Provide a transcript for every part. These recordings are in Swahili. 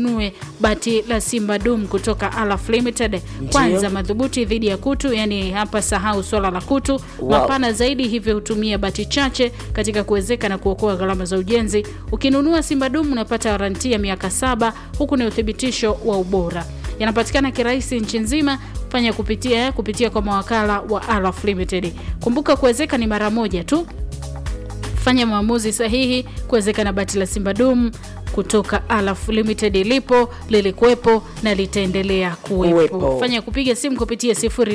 ununue bati la Simba Dum kutoka Alaf Limited, kwanza madhubuti dhidi ya kutu, yani hapa sahau swala la kutu Wow. mapana zaidi, hivyo hutumia bati chache katika kuwezeka na kuokoa gharama za ujenzi. Ukinunua Simba Dum unapata waranti ya miaka saba, huku ni uthibitisho wa ubora. Yanapatikana kirahisi nchi nzima, fanya kupitia kupitia kwa mawakala wa Alaf Limited. Kumbuka kuwezeka ni mara moja tu fanya maamuzi sahihi kuwezeka na bati la Simba Dum kutoka Alaf Limited lipo lilikuwepo na litaendelea kuwepo. Kuwepo. Fanya kupiga simu kupitia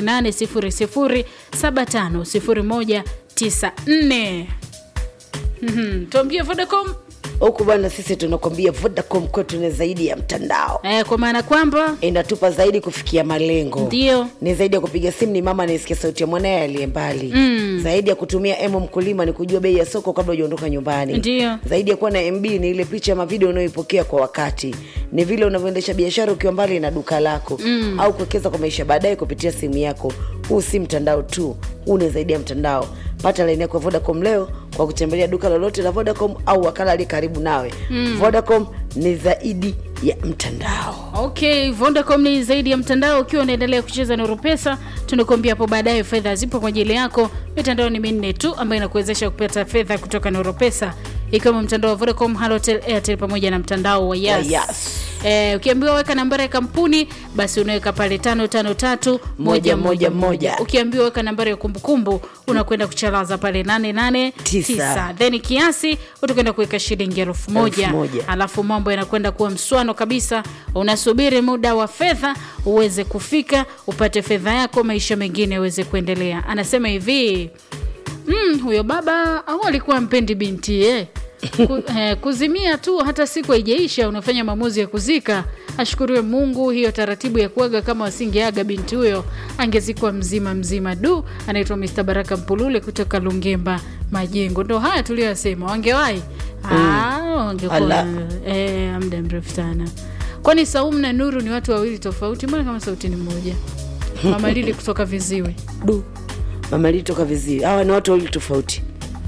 0800750194. Mhm, tuambie Vodacom huku bwana, sisi tunakwambia Vodacom kwetu ni zaidi ya mtandao, eh, kwa maana kwamba inatupa zaidi kufikia malengo ndio ni zaidi ya kupiga simu, ni mama anayesikia sauti ya mwanaye aliye mbali mm. zaidi ya kutumia M mkulima ni kujua bei ya soko kabla hujaondoka nyumbani. Ndio. zaidi ya kuwa na MB ni ile picha ama video unayoipokea kwa wakati, ni vile unavyoendesha biashara ukiwa mbali na duka lako mm. au kuwekeza kwa maisha baadaye kupitia simu yako. Huu si mtandao tu, huu ni zaidi ya mtandao. Pata laini yako ya Vodacom leo kwa kutembelea duka lolote la Vodacom au wakala aliye karibu nawe mm. Vodacom ni zaidi ya mtandao. Okay, Vodacom ni zaidi ya mtandao. Ukiwa unaendelea kucheza Nuru Pesa, tunakuambia hapo baadaye fedha zipo kwa ajili yako. Mitandao ni minne tu ambayo inakuwezesha kupata fedha kutoka Nuru Pesa, ikiwemo mtandao wa Vodacom, Halotel, Airtel pamoja na mtandao wa Yas. Wa Yas. Eh, ukiambiwa weka nambari ya kampuni basi unaweka pale tano tano tatu moja moja moja. Ukiambiwa weka nambari ya kumbukumbu unakwenda kuchalaza pale nane nane Tisa. tisa, then kiasi utakwenda kuweka shilingi elfu moja Elfu moja. alafu mambo yanakwenda kuwa mswano kabisa. Unasubiri muda wa fedha uweze kufika, upate fedha yako, maisha mengine yaweze kuendelea. Anasema hivi mm, huyo baba au alikuwa mpendi binti eh? Ku, eh, kuzimia tu hata siku haijaisha unafanya maamuzi ya kuzika. Ashukuriwe Mungu, hiyo taratibu ya kuaga, kama wasingeaga binti huyo angezikwa mzima mzima. Du, anaitwa Mr. Baraka Mpulule kutoka Lungemba Majengo. Ndo haya tuliyoyasema, wangewahi Ah, wangekuwa Ala. eh, muda mrefu sana. Kwani Saumu na Nuru ni watu wawili tofauti? Mbona kama sauti ni moja? Mama Lili kutoka Viziwi. du mama alitoka vizuri. Hawa ni watu wawili tofauti.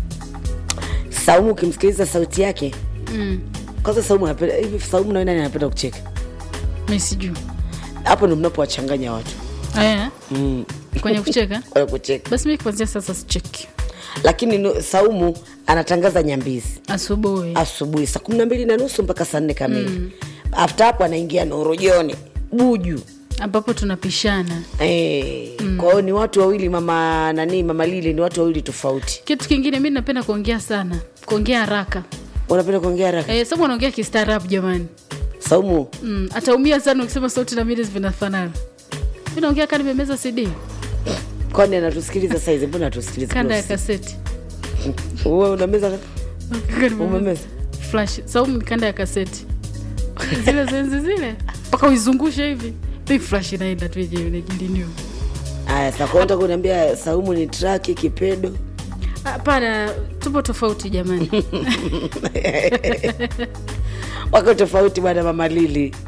Saumu ukimsikiliza sauti yake Mm, kwanza, Saumu anapenda hivi. Saumu na nani anapenda kucheka? mi sijui Hapo ndo mnapowachanganya watu eh, mm. kwenye kucheka Wale kucheka, basi mi kuanzia sasa sicheki lakini no- Saumu anatangaza Nyambizi asubuhi. asubuhi saa kumi na mbili na nusu mpaka saa nne kamili mm. After hapo anaingia Nuru jioni Buju ambapo tunapishana. eh. Kwa hiyo ni watu wawili, mama nani, mama Lili ni watu wawili tofauti. Kitu kingine mi napenda kuongea sana, kuongea haraka Unapenda kuongea haraka eh, sababu anaongea kistaarabu jamani. Saumu? Mm, ataumia sana ukisema sauti na mimi vinafanana. Mi naongea kama nimemeza CD Kwani anatusikiliza saizi? Mbona atusikiliza? kanda ya kaseti Wewe unameza Kama nimemeza. umemeza flash saumu ni kanda ya kaseti zile zenzi zile mpaka uizungushe hivi Big flash inaenda tu yenyewe inajiliniwa. Aya, sasa kwa unataka kuniambia Saumu ni traki kipedo? Hapana, tupo tofauti jamani. Wako tofauti bwana, mama Lili.